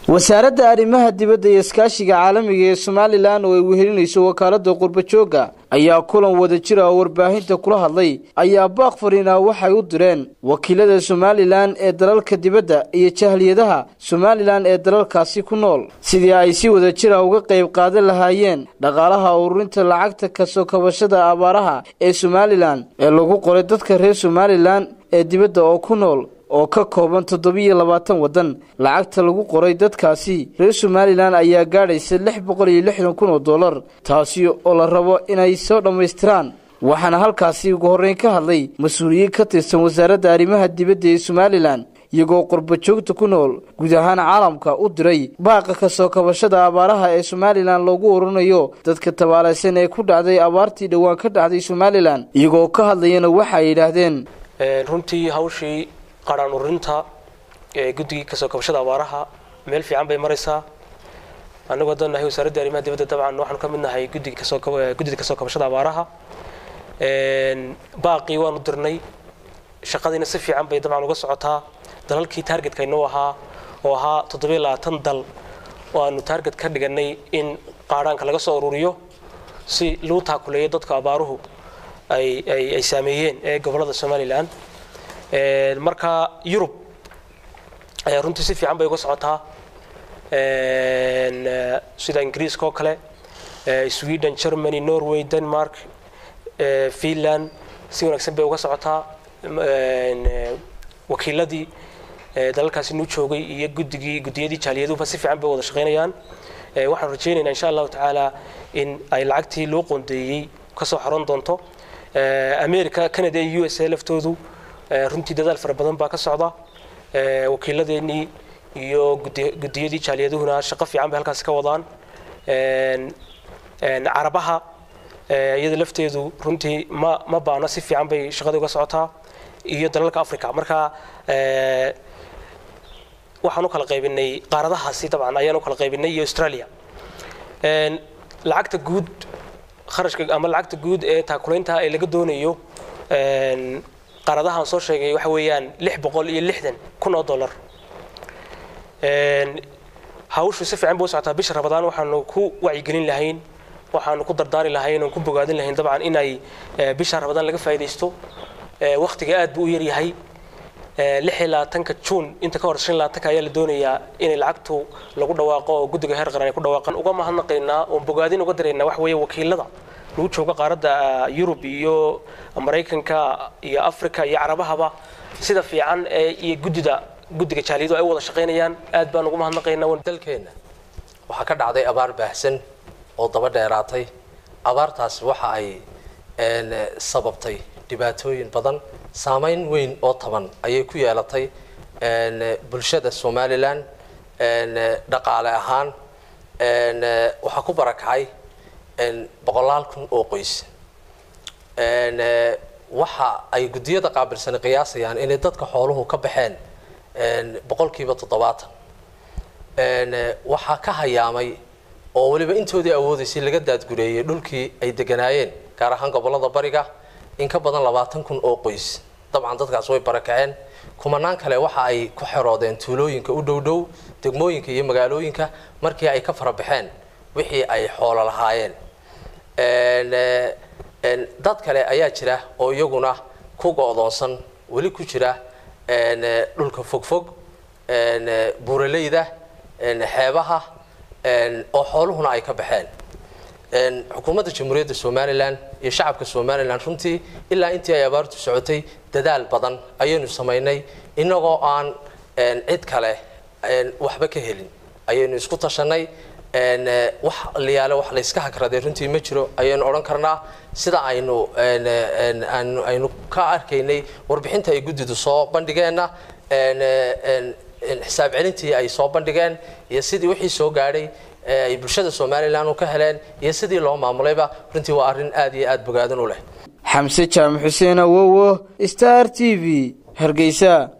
wasaaradda arrimaha dibadda iyo iskaashiga caalamiga ee somalilan oo ay wehelinayso wakaalada qurbajooga ayaa kulan wada jira oo warbaahinta kula hadlay ayaa baaq fariinaa waxay u direen wakiilada somalilan ee dalalka dibadda iyo jahliyadaha somalilan ee dalalkaasi ku nool sidii ay si wada jira uga qayb qaadan lahaayeen dhaqaalaha ururinta lacagta kasoo kabashada abaaraha ee somalilan ee lagu qoray dadka reer somalilan ee dibadda oo ku nool oo ka kooban toddobiyo labaatan waddan lacagta lagu qoray dadkaasi reer somalilan ayaa gaadhaysa lix boqol iyo lixdan kun oo dollar taasi oo la rabo inay soo dhammaystiraan waxaana halkaasi ugu horreyn ka hadlay mas-uuliyiin ka tirsan wasaaradda arrimaha dibadda ee somalilan iyagoo qurbajoogta ku nool guud ahaan caalamka u diray baaqa kasoo kabashada abaaraha ee somalilan loogu oranayo dadka tabaalaysan ee ku dhacday abaartii dhowaan ka dhacday somalilan iyagoo ka hadlayana waxa ay yidhaahdeen runtii hawshii qaraan ururinta ee guddigii kasoo kabashada abaaraha meel fiican bay maraysaa annagu haddaan nahay wasaaradda arrimaha dibadda dabcan waxaanu ka mid nahay guddiga kasoo guddida kasoo kabashada abaaraha baaqii waanu dirnay shaqadiina si fiican bay dabcan uga socotaa dalalkii taargetka inoo ahaa oo ahaa toddobiyo labaatan dal oo aanu taarget ka dhiganay in qaadhaanka laga soo ururiyo si lagu taakuleeyo dadka abaaruhu ay ay saameeyeen ee gobollada somalilan marka yurub ayaa runtii si fiican bay uga socotaa sida ingiriiska oo kale sweden germany norway denmark finland si wanaagsan bay uga socotaa wakiiladii dalalkaasi nuu joogay iyo guddigii guddiyadii jaaliyaduhuba si fiican bay wada shaqaynayaan waxaan rajaynaynaa insha allahu tacaala in ay lacagtii loo qoondeeyey kasoo xaroon doonto america canada iyo u s a laftoodu runtii dadaal fara badan baa ka socda wakiiladeenii iyo guddiyadii jaaliyaduhuna shaqo fiican bay halkaasi ka wadaan carabaha iyada lafteedu runtii ma ma baana si fiican bay shaqadii uga socotaa iyo dalalka africa marka waxaan u kala qaybinay qaaradahaasi dabcan ayaan u kala qaybinay iyo australia lacagta guud kharashka ama lacagta guud ee taakulaynta ee laga doonayo qaaradahaan soo sheegay waxa weeyaan lix boqol iyo lixdan kun oo dollar hawshu si fiican bay u socotaa bisha rabadaan waxaanu ku wacyigelin lahayn waxaanu ku dardaari lahayn oon ku bogaadin lahayn dabcan inay bisha rabadaan laga faa'iidaysto waqtiga aad buu u yaryahay lix iyo labaatanka juun inta ka hor shan labaatanka ayaa la doonayaa inay lacagtu lagu dhawaaqo oo guddiga heer qaran ay ku dhawaaqaan uga mahadnaqaynaa oon bogaadin uga daraynaa waxa weeye wakiilada lagu jooga qaaradda yurub iyo maraykanka iyo africa iyo carabahaba sida fiican ee iyo guddida guddiga jaaliyadu ay u wada shaqaynayaan aad baan ugu mahadnaqaynaa dalkeenna waxaa ka dhacday abaar baahsan oo daba dheeraatay abaartaasi waxa ay sababtay dhibaatooyin badan saameyn weyn oo taban ayay ku yeelatay bulshada somalilan dhaqaale ahaan waxaa ku barakacay boqolaal kun oo qoys waxa ay guddiyada qaabilsani qiyaasayaan inay dadka xooluhu ka baxeen boqolkiiba toddobaatan waxaa ka hayaamay oo weliba intoodii awoodaysay laga daadgureeyey dhulkii ay deganaayeen gaar ahaan gobollada bariga in ka badan labaatan kun oo qoys dabcan dadkaas way barakaceen kumanaan kale waxa ay ku xeroodeen tuulooyinka u dhow dhow degmooyinka iyo magaalooyinka markii ay ka farabaxeen wixii ay xoolo lahaayeen dad kale ayaa jira oo iyaguna ku go-doonsan weli ku jira dhulka fogfog buuraleyda xeebaha oo xooluhuna ay ka baxeen xukuumadda jamhuuriyadda somalilan iyo shacabka somalilan runtii ilaa intii ay abaartu socotay dadaal badan ayaynu samaynay inagoo aan cid kale waxba ka helin ayaynu isku tashanay wax liyaale wax layska hagraday runtii ma jiro ayaynu odhan karnaa sida aynu aynu ka arkaynay warbixinta ay guddidu soo bandhigeenna xisaab celintii ay soo bandhigeen iyo sidii wixii soo gaadhay ay bulshada somalilan u ka heleen iyo sidii loo maamulayba runtii waa arrin aad iyo aad bogaadan u leh xamse jaamac xuseen awowo star t v hargeysa